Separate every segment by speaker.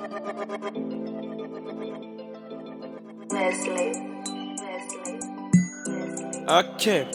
Speaker 1: Leslie. Leslie. Leslie.
Speaker 2: Okay.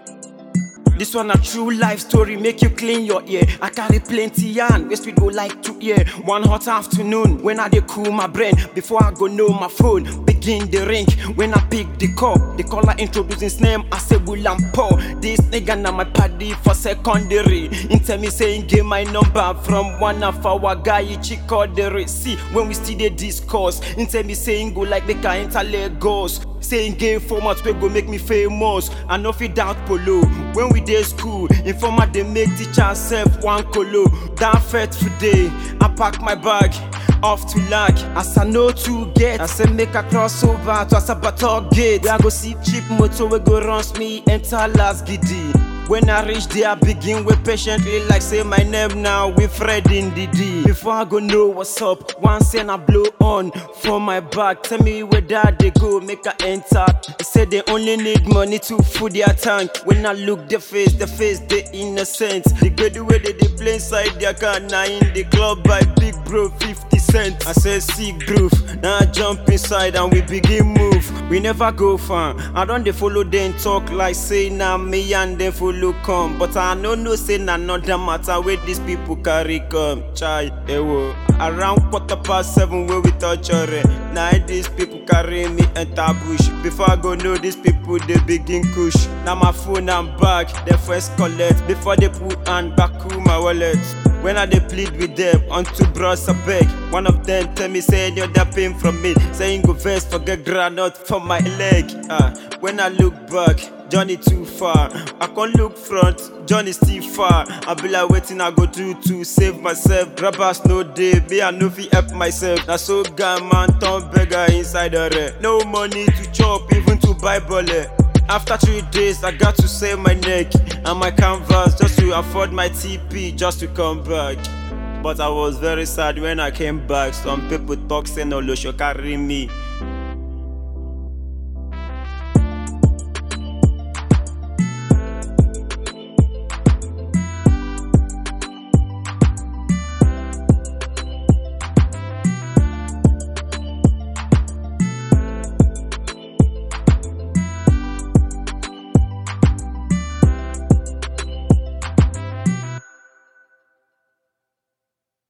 Speaker 2: This one a true life story, make you clean your ear. I carry plenty yarn, west we go like to hear. One hot afternoon, when I dey cool my brain, before I go know my phone, begin the ring. When I pick the call, the caller introduce his name, I say William Paul. This nigga na my paddy for secondary. He tell me saying give my number from one of our guy, he check the See, when we still dey discuss, he tell me saying go like make I enter Lagos. Saying game format wey go make me famous. I no fit doubt polo. When we dey school, informer dey make teacher sef one kolo. That fateful day, I pack my bag. Off to lag, as I know to get. I say make I cross over to Asabator gate. Where I go see cheap motor wey go runs me enter last giddy. When I reach there, I begin wait patiently like say my name now with Fred in the D. Before I go know what's up, one cent I blow on for my back. Tell me where that they go, make I enter. They say they only need money to fill their tank. When I look the face, the face they innocent. They get the way they, they play inside their car. Now in the club by big bro 50 cent. I say sick groove, now I jump inside and we begin move. We never go far. I don't they follow them talk like say now me and them follow come. But I no know say na another matter where these people carry come. Chai, ewo. Around quarter past seven where we touch already. Now these people carry me enter bush. Before I go know these people they begin kush. Now my phone and bag they first collect before they put hand back to my wallet. When I dey plead with them unto bros I beg One of them tell me say any other pain from me Saying go first forget granite for my leg Ah, When I look back Johnny too far I can't look front Johnny still far I be like waiting I go do to save myself Grabbers no day me I no fit help myself Na so guy man turn beggar inside the red No money to chop even to buy bullet after three days, I got to save my neck and my canvas just to afford my TP just to come back. But I was very sad when I came back. Some people talk say no, Losho carry me.